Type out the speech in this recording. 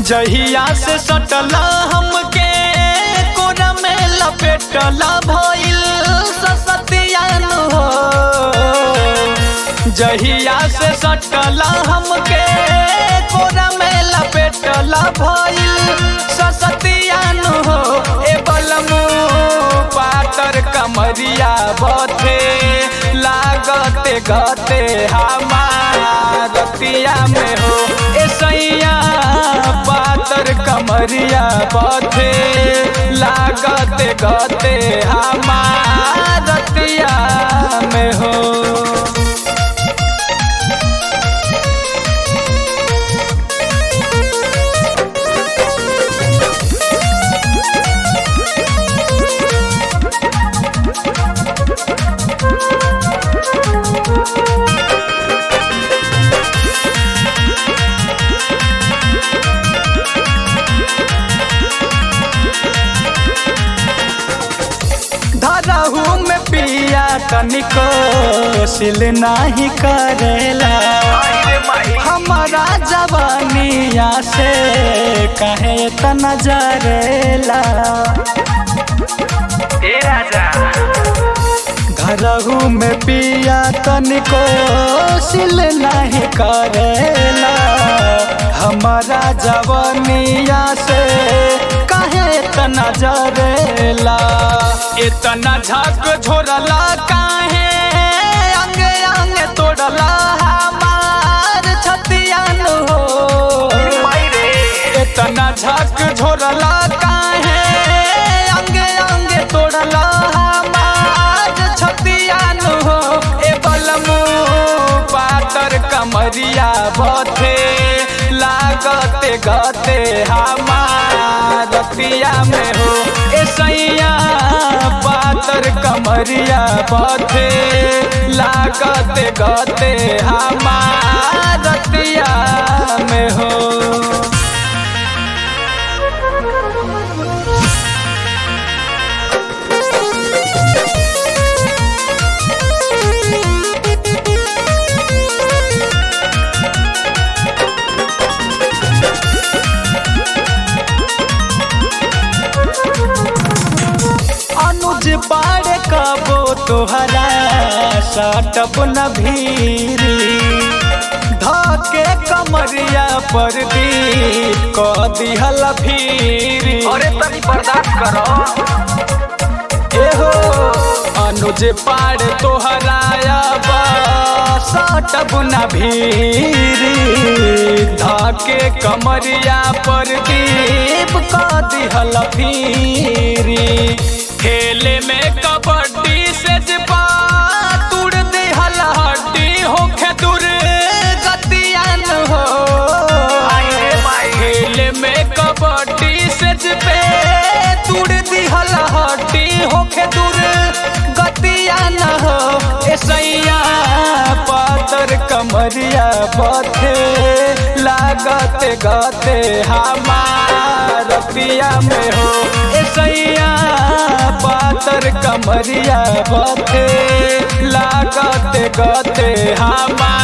जहिया से सटला हमके कोरा में लपेटला भइल ससतियान हो जहिया से सटला हमके कोरा में लपेटला भइल ससतियान हो ए बलमू पातर कमरिया बथे लागते गते हमार रतिया में हो ए सैया पातर कमरिया बथे लागते गते हमार रतिया में हो धरहू में पिया तनिको सिल नाही करेला हमारा जवानिया से कहे तना जरेला ए राजा घरहू में पिया तनिको सिल नहीं करेला हमारा जवानिया से कहे तना जरेला इतना झक झोरला काहे अंगे अंगे तोड़ला हमार छतियान हो माई रे इतना झक झोरला काहे अंगे अंगे तोड़ला हमार छतियान हो ए बलमू पातर कमरिया बथे लागते गते हमार रतिया में हो ए सैया पातर कमरिया बथे लागते गते हमार रतिया में हो अनुज बाड़े कबो तोहरा सटप न भीरी धके कमरिया पर दी क दिहल भीरी अरे तनी बर्दाश्त करो एहो अनुज पाड़ तोहरा सटप न भीरी धके कमरिया पर दीप क दिहल भीरी खेले में कबड्डी से जपा तुड़ दिहल हड्डी होखे दूर गतियान हो आई रे माई खेले में कबड्डी से पे तुड़ दिहल हड्डी होखे दूर गतिया न हो ए सैया पातर कमरिया बथे लागते गते हमार रतिया में हो ए सैया पातर कमरिया बथे लागते गते हमार